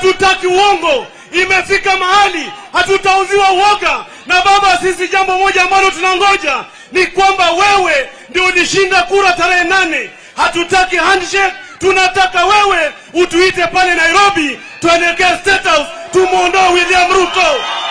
hatutaki uongo. Imefika mahali hatutauziwa uoga. Na baba, sisi jambo moja ambalo tunangoja ni kwamba wewe ndio ulishinda kura tarehe nane. Hatutaki handshake, tunataka wewe utuite pale Nairobi, tuelekee State House, tumwondoe William Ruto.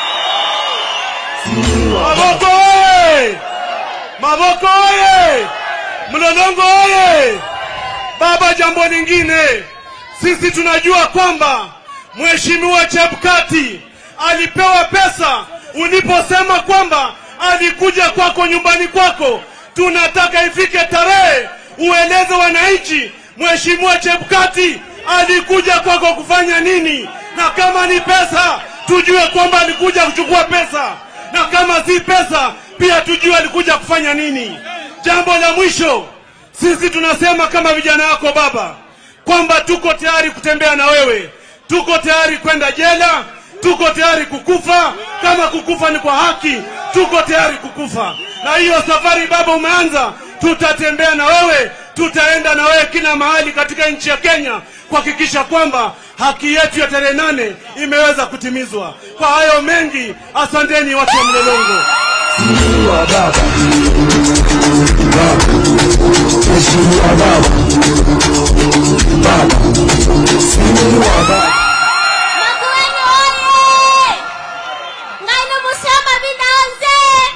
Maboko oye! Maboko oye! Mlolongo oye! Baba, jambo lingine, sisi tunajua kwamba Mheshimiwa Chebukati alipewa pesa uliposema kwamba alikuja kwako nyumbani kwako. Tunataka ifike tarehe ueleze wananchi Mheshimiwa Chebukati alikuja kwako kufanya nini, na kama ni pesa tujue kwamba alikuja kuchukua pesa, na kama si pesa pia tujue alikuja kufanya nini. Jambo la mwisho, sisi tunasema kama vijana wako baba, kwamba tuko tayari kutembea na wewe, tuko tayari kwenda jela, tuko tayari kukufa. Kama kukufa ni kwa haki, tuko tayari kukufa. Na hiyo safari baba umeanza, tutatembea na wewe, tutaenda na wewe kila mahali katika nchi ya Kenya kuhakikisha kwamba haki yetu ya tarehe nane imeweza kutimizwa. Kwa hayo mengi, asanteni watu wa Mlolongo. Mheshimiwa Baba, Baba, Mheshimiwa Baba, Baba, Mheshimiwa Baba. Makueni oye! Ng'ano musema binanze.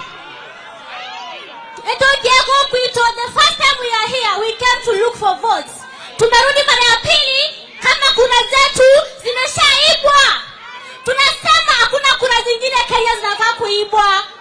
Etuingie kukwito, the first time we are here, we came to look for votes. Tumerudi mara ya pili kama kura zetu zimeshaibwa. Tunasema hakuna kura zingine Kenya zinafaa kuibwa.